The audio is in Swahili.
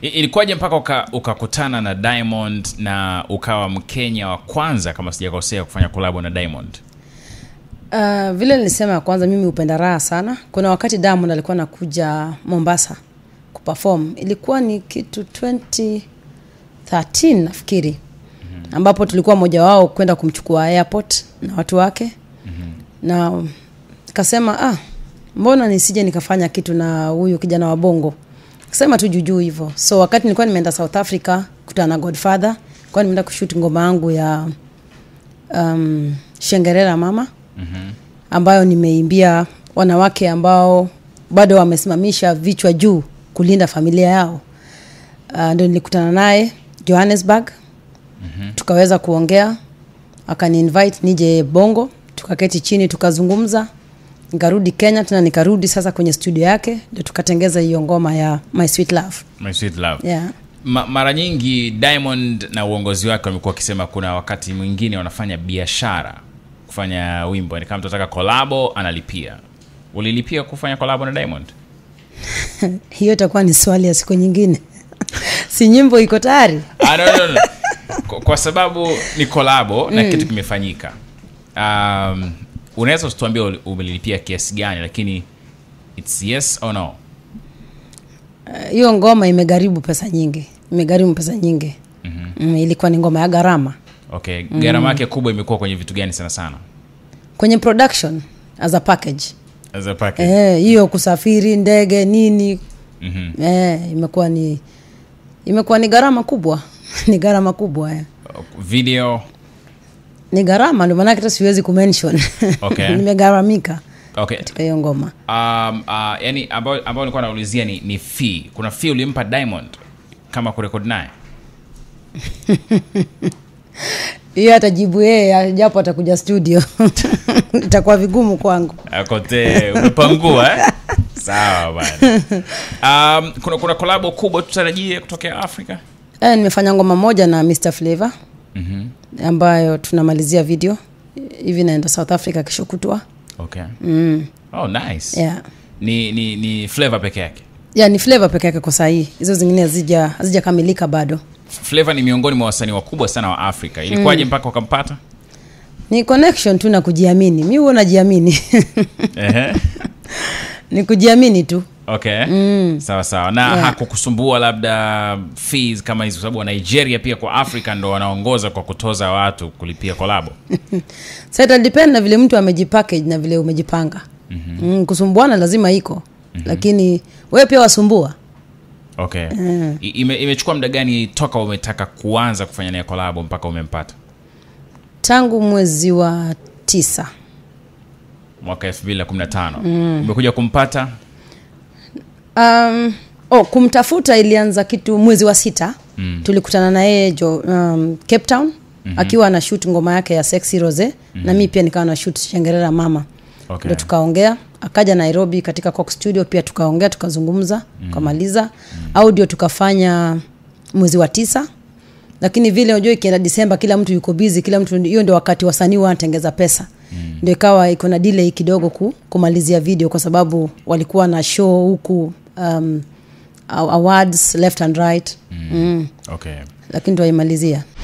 I- ilikuwaje mpaka uka- ukakutana na diamond na ukawa mkenya wa kwanza kama sijakosea kufanya kolabo na diamond Uh, vile nilisema ya kwanza mimi hupenda raha sana kuna wakati diamond alikuwa anakuja mombasa kuperform ilikuwa ni kitu 2013 nafikiri ambapo tulikuwa mmoja wao kwenda kumchukua airport na watu wake na kasema ah, mbona nisije nikafanya kitu na huyu kijana wa bongo kasema tu juujuu hivyo so wakati nilikuwa nimeenda south africa kutana na godfather kuwa nimeenda kushuti ngoma yangu ya um, shengerera mama ambayo nimeimbia wanawake ambao bado wamesimamisha vichwa juu kulinda familia yao uh, ndo nilikutana naye johannesburg mm-hmm. tukaweza kuongea akani invite nije bongo tukaketi chini tukazungumza nikarudi kenya tena nikarudi sasa kwenye studio yake ndio tukatengeza hiyo ngoma ya my sweet love my sweet love yeah. Ma, mara nyingi diamond na uongozi wake wamekuwa wakisema kuna wakati mwingine wanafanya biashara kufanya wimbo ni kama tunataka kolabo analipia ulilipia kufanya kolabo na diamond hiyo itakuwa ni swali ya siku nyingine si nyimbo iko tayari ah, no, no, no. Kwa, kwa sababu ni kolabo na kitu kimefanyika um, unaweza usituambia uli- umelipia kiasi gani lakini its yes or no Eh, hiyo ngoma imegharibu pesa nyingi imegharimu pesa nyingi mm-hmm. mm, ilikuwa ni ngoma ya gharama okay gharama yake kubwa imekuwa kwenye vitu gani sana sana kwenye production as a package as a package Eh, hiyo kusafiri ndege nini Mhm. eh, imekuwa ni imekuwa ni gharama kubwa ni gharama kubwa eh. video ni gharama ndio maanake hata siwezi kumention Okay. nimegharamika okay katika hiyo ngoma um, uh, yani ambayo ambayo nilikuwa naulizia ni, ni fee kuna fee ulimpa diamond kama kurekodi naye hiyo atajibu yeye japo atakuja studio itakuwa vigumu kwangu akote umepangua eh? sawa bana um, kuna kuna kolabo kubwa tutarajie kutokea afrika eh, nimefanya ngoma moja na mr flavor mm-hmm. ambayo tunamalizia video hivi naenda south africa kesho kutwa okay mm. oh nice yeah. ni ni ni flavor peke yake yeah, ni flavor peke yake kwa sahii hizo zingine hazija hazijakamilika bado flavor ni miongoni mwa wasanii wakubwa sana wa afrika ilikuwaje mpaka ukampata ni connection tu na kujiamini mi huo najiamini Ehe. ni kujiamini tu okay sawa sawa na Yeah. hakukusumbua labda fees kama hizi kwa sababu wa nigeria pia kwa africa ndo wanaongoza kwa kutoza watu kulipia kolabo sa itadepend na vile mtu amejipackage na vile umejipanga mm-hmm. mm, kusumbuana lazima iko mm-hmm. lakini wewe pia wasumbua okay I- ime, imechukua muda gani toka umetaka kuanza kufanya naye kolabo mpaka umempata tangu mwezi wa tisa mwaka 215 umekuja kumpata um, oh, kumtafuta ilianza kitu mwezi wa sita mm. tulikutana na yeye jo um, cape town mm-hmm. akiwa ana shoot ngoma yake ya sexy rose mm-hmm. na mi pia nikawa na shoot shengerera mama Okay. ndo tukaongea akaja nairobi katika cox studio pia tukaongea tukazungumza mm. tukamaliza mm. audio tukafanya mwezi wa tisa lakini vile unajua ikienda disemba kila mtu yuko bizi kila mtu hiyo ndio wakati wasanii wanatengeza pesa mm. ndio ikawa iko na delay kidogo ku, kumalizia video kwa sababu walikuwa na show huku um, awards left and right mm. Mm. okay lakini tuwaimalizia